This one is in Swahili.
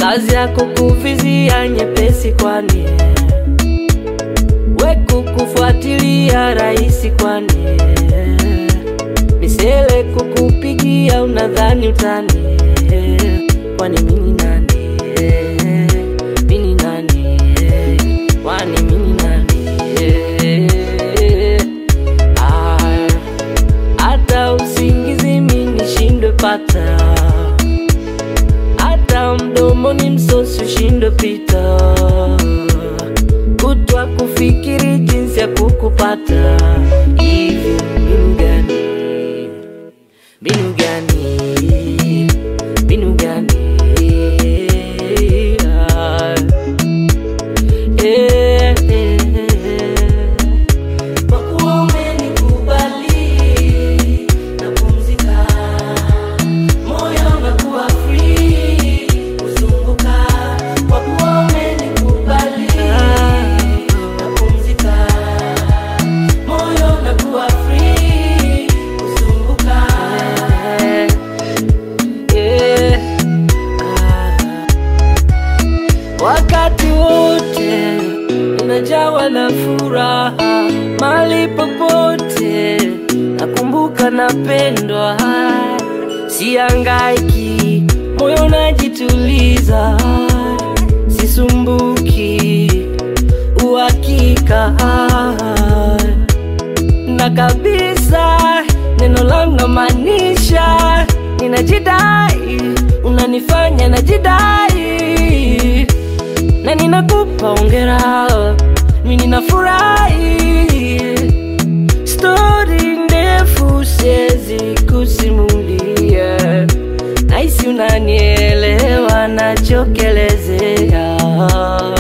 kazi yako kuvizia nyepesi, kwani we kukufuatilia rahisi, kwani misele kukupigia unadhani utani, kwani mini nani? Mini nani? Kwani mini nani? Ah, hata usingizi mimi nishindwe pata, hata mdomoni msosi ushindwe pita, kutwa kufikiri jinsi ya kukupata. Hivi mbinu gani? Mbinu gani? Mbinu gani? Ah, eh, eh, kwa kuwa umenikubali napumzika, moyo unakuwa free kuzunguka. Kwa kuwa umenikubali napumzika, moyo unakuwa free kuzunguka. Yeah. Ah. Wakati wote unajawa na furaha, mali popote nakumbuka napendwa, siangaiki, moyo unajituliza, sisumbuki, uhakika na kabisa neno langu namaanisha, ninajidai, unanifanya najidai, na ninakupa ongera, mi ninafurahi. Stori ndefu siwezi kusimulia, nahisi unanielewa nachokelezea